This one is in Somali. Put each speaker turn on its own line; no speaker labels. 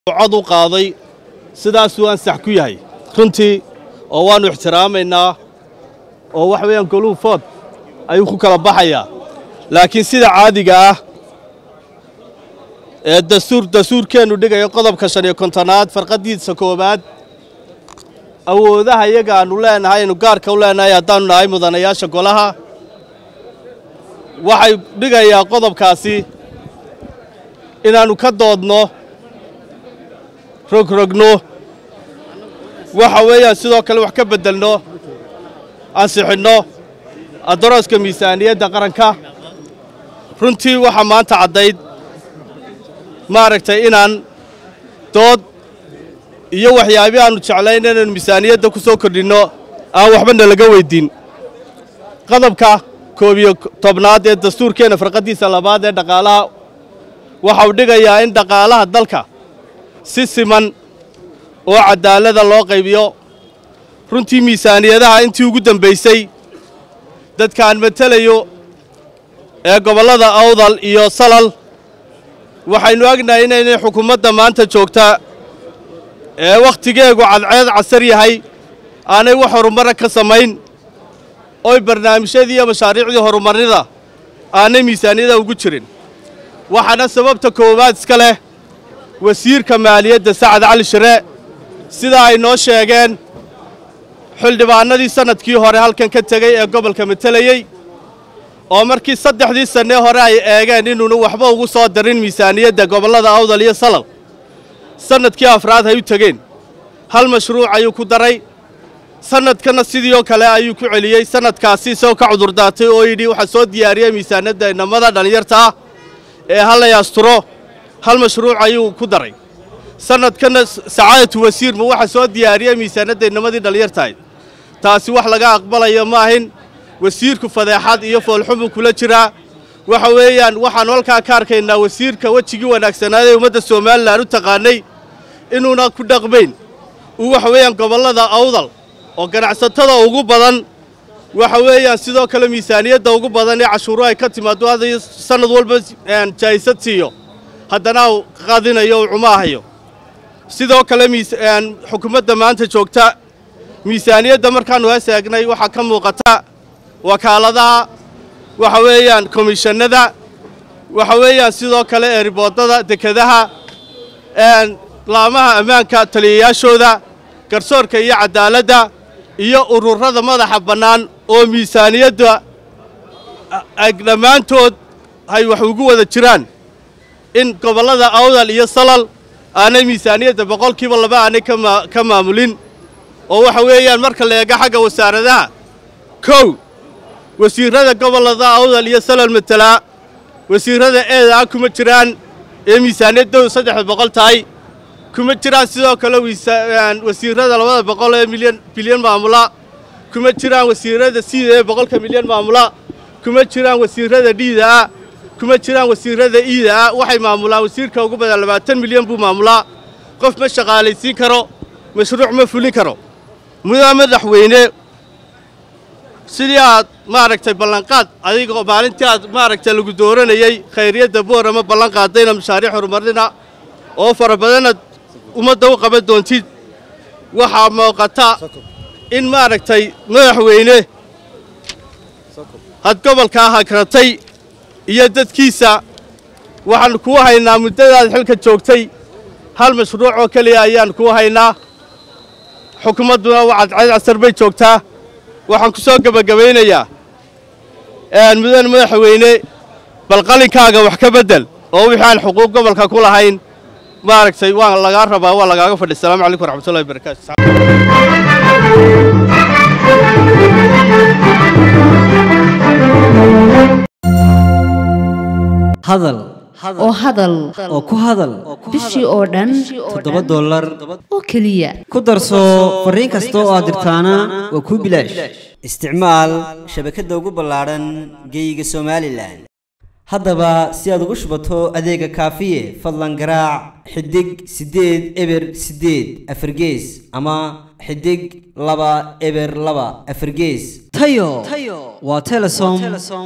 cod u qaaday sidaasuu ansax ku yahay runtii oo waannu ixtiraamaynaa oo waxa weeyaan goluhu food ayuu ku kala baxayaa laakiin sida caadiga ah ee dastuur dastuurkeennu dhigayo qodobka shan iyo kontonaad farqaddiisa koowaad awoodaha iyaga aannu leenahay aynu gaarka u leenahay haddaannu nahay mudanayaasha golaha waxay dhigayaa qodobkaasi inaannu ka doodno rogrogno waxa weeyaan sidoo kale wax ka beddelno ansixinno adarooska miisaaniyadda qaranka runtii waxaa maanta caddayd maaragtay inaan dood iyo waxyaabii aannu jeclayn inaynu miisaaniyadda ku soo kordhinno aan waxba nalaga weyddiin qodobka koob iyo tobnaad ee dastuurkeenna farqaddiisa labaad ee dhaqaalaha waxa uu dhigayaa in dhaqaalaha dalka si siman oo caddaalada loo qaybiyo runtii miisaaniyadaha intii ugu dambaysay dadkaan matelayo ee gobollada awdal iyo salal waxaynu ognahay inaynay xukuumadda maanta joogtaa ee wakhtigeegu cadceed casar yahay aanay wax horumara ka samayn oy barnaamijyadii iyo mashaariicdii horumarnida aanay miisaaniyada ugu jirin waxaana sababta koowaad iska leh wasiirka maaliyadda sacad cali shire sida ay noo sheegeen xildhibaanadii sannadkii hore halkan ka tegey ee gobolka matelayey oo markii saddexdii sannee hore ay eegeen inuuna waxba ugu soo darin miisaaniyadda gobollada awdal iyo salal sannadkii afraad ay u tegeen hal mashruuc ayuu ku daray sannadkana sidii oo kale ayuu ku celiyey sannadkaasi isagoo ka cudurdaatay oo yidhi waxaa soo diyaariyey miisaaniyadda inamada dhallinyarta ah ee hallay asturo hal mashruuc ayuu ku daray sannadkana sacaadatu wasiirma waxaa soo diyaariyey miisaanadda inamadii dhallinyartahayd taasi wax laga aqbalayo ma ahin wasiirku fadeexad iyo foolxumuu kula jiraa waxa weeyaan waxaannu halkaa ka arkaynaa wasiirka wejigii wanaagsanaaday ummadda somalilan u taqaanay inuuna ku dhaqmayn uu waxa weeyaan gobollada awdal oo ganacsatada ugu badan waxa weeyaan sidoo kale miisaaniyadda ugu badan ee cashuuru ay ka timaado hadda sannad walba jaa'isad siiyo haddana uu qadinayo uu cumaahayo sidoo kale xukuumadda maanta joogta miisaaniyadda markaannu hees eegnay waxaa ka muuqata wakaaladaha waxa weeyaan komishannada waxa weeyaan sidoo kale eeriboodada dekedaha laamaha ammaanka taliyayaashooda garsoorka iyo caddaaladda iyo ururada madaxa bannaan oo miisaaniyadda dhammaantood ay wax ugu wada jiraan in gobollada awdal iyo salal aanay miisaaniyadda boqolkiiba laba aanay ka maamulin oo waxa weeyaan marka la eego xagga wasaaradaha kow wasiirrada gobollada awdal iyo salal matelaa wasiirrada eedaa kuma jiraan ee miisaaniyaddoodu saddexda boqol tahay kuma jiraan sidoo kale wasiirrada labada boqol ee milyan bilyan maamula kuma jiraan wasiirrada siida ee boqolka milyan maamula kuma jiraan wasiirrada dhiidaa kuma jiraan wasiirrada iidaa waxay maamulaan wasiirka ugu badan labaatan milyan buu maamulaa qof ma shaqaalaysiin karo mashruuc ma fulin karo mudaa madaxweyne sidii aad maaragtay ballanqaad adigoo maalintii aad maaragtay lagu dooranayey khayriyadda boorama ballan qaadayna mashaariic horumarina oo fara badanaad ummadda u qaban doontid waxaa muuqata in maaragtay madaxweyne had gobolkaa hakratay iyo dadkiisa waxaannu kuu haynaa muddadaad xilka joogtay hal mashruuc oo keliya ayaannu kuu haynaa xukuumadduna cadceed casar bay joogtaa waxaan ku soo gebagabaynayaa mudan madaxweyne bal qalinkaaga wax ka beddel oo wixii aan xuquuq gobolka ku lahayn maaragtay waa lagaa rabaa waa lagaaga fadhi asalaamu calaykum waraxmatullahi wabarakaatu
hadal
oo hadal
oo ku hadal
bishii oo dhan
toddoba dollar
oo keliya
ku darso fariin kasta oo aad dirtaana waa kuu bilaash isticmaal shabakadda ugu ballaadhan geeyiga somalilan haddaba si aad ugu shubato adeega kaafiye fadlan garaac xidig siddeed eber siddeed afargees ama xidig laba eber laba afargees tayo waa telesom